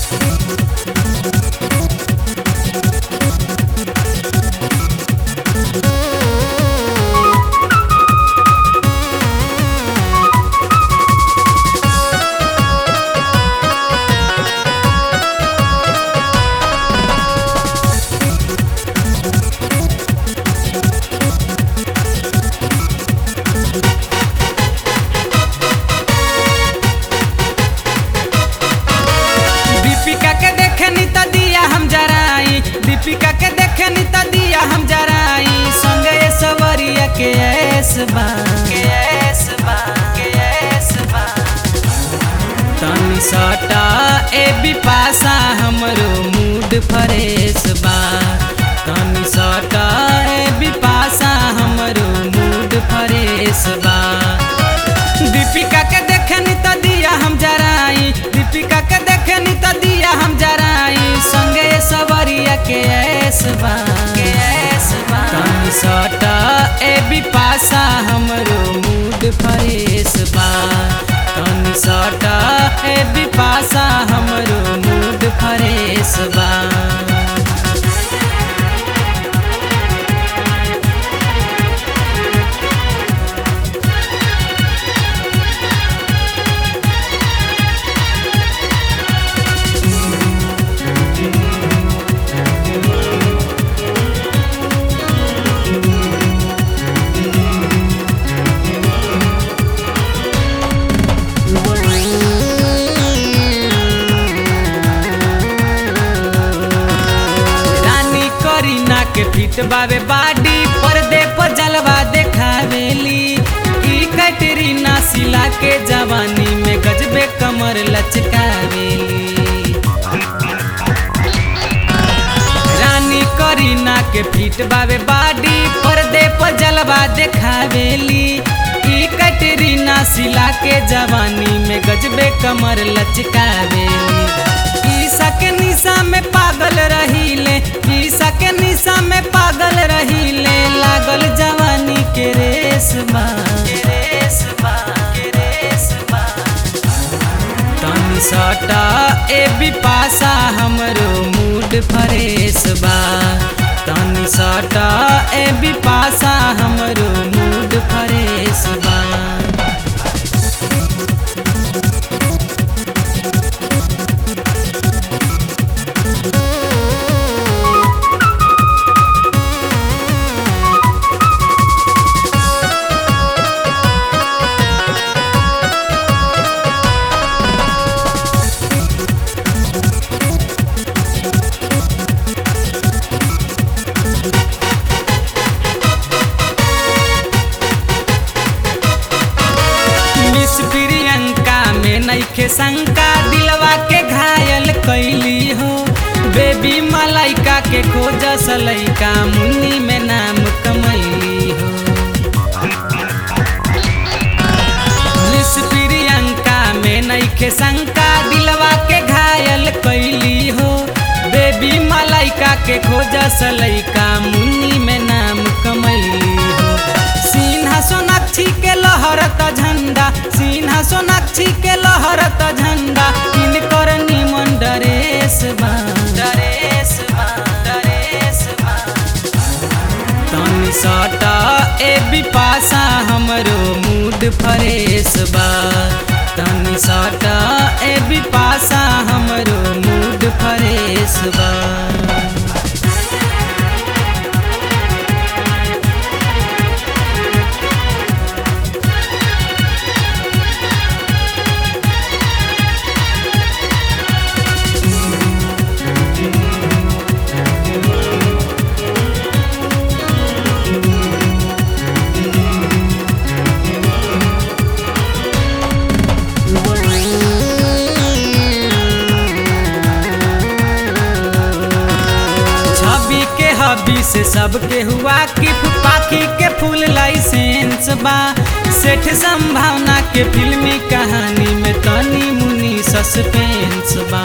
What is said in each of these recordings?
दीपिका के देखनी त दिया हम जराई दीपिका के देखनी त दिया हम जराई संगे सवरिया के ऐस बा के ऐस बा के ऐस बा तनी सटा ए बिपासा हमरो मूड फ्रेश बा तनी सटा ए बिपासा हमरो मूड फ्रेश बा दीपिका के देखनी त दिया हम जराई दीपिका के देखनी त दिया हम जराई संगे सवरिया के ऐस बा के ऐस बा तनी सटा ए बिपासा हमरो मूड फ्रेश बा तनी सटा ए बिपासा हमरो मूड फ्रेश बा रानी करीना के फिट बावे बाडी पर्दे पर जलवा देखावेली ई कैटरीना सिला के जवानी में गजबे कमर लचकावेली रानी करीना के फिट बावे बाडी पर्दे पर जलवा देखावेली ई कैटरीना सिला के जवानी में गजबे कमर लचकावेली ईसा के निशा में पागल रहीले ईसा के निशा में पागल रहीले लागल जवानी के रेस बा के रेस बा के रेस बा तनी सटा ए बिपासा हमरो मूड फ्रेश बा तनी सटा ए बिपासा हमरो मूड फ्रेश बा मिस प्रियंका में नईखे शंका दिलवा के घायल कैली हो बेबी मलाइका के खोज सलैका मुन्नी में नाम कमैली हो मिस प्रियंका में नईखे शंका दिलवा के घायल कैली हो बेबी मलाइका के खोज सलैका मुन्नी में नाम कमैली हो सिन्हा सोनाक्षी के लहरत झंडा सिन्हा सोनाक्षी के लहरत झंडा इनकर निमन डरेस बा डरेस बा डरेस बा तनी सटा ए बिपासा हमरो मूड फ्रेश बा तनी सटा ए बिपासा हमरो मूड फ्रेश बा छवि के हबी से सबके हुआ कि पाखी के फूल लाइसेंस बा सेठ संभावना के फिल्मी कहानी में तनी मुनी सस्पेंस बा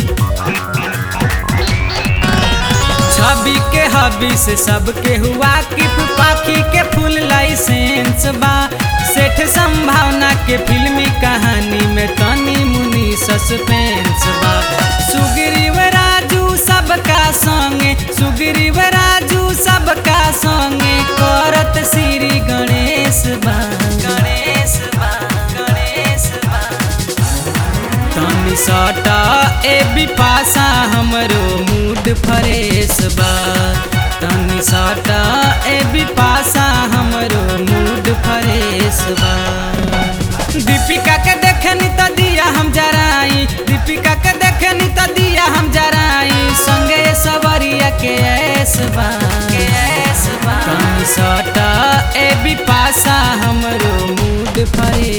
छवि के हबी से सबके हुआ कि पाखी के फूल लाइसेंस बा सेठ संभावना के फिल्मी कहानी में तनी मुनी सस्पेंस बा सुगी तनी सटा ए बिपासा हमरो मूड फ्रेश बा तनी सटा ए बिपासा हमरो मूड फ्रेश बा दीपिका के देखनी त दिया हम जराई दीपिका के देखनी त दिया हम जराई संगे सवरिया के ऐस बा के ऐस बा तनी सटा ए बिपासा हमरो मूड फ्रेश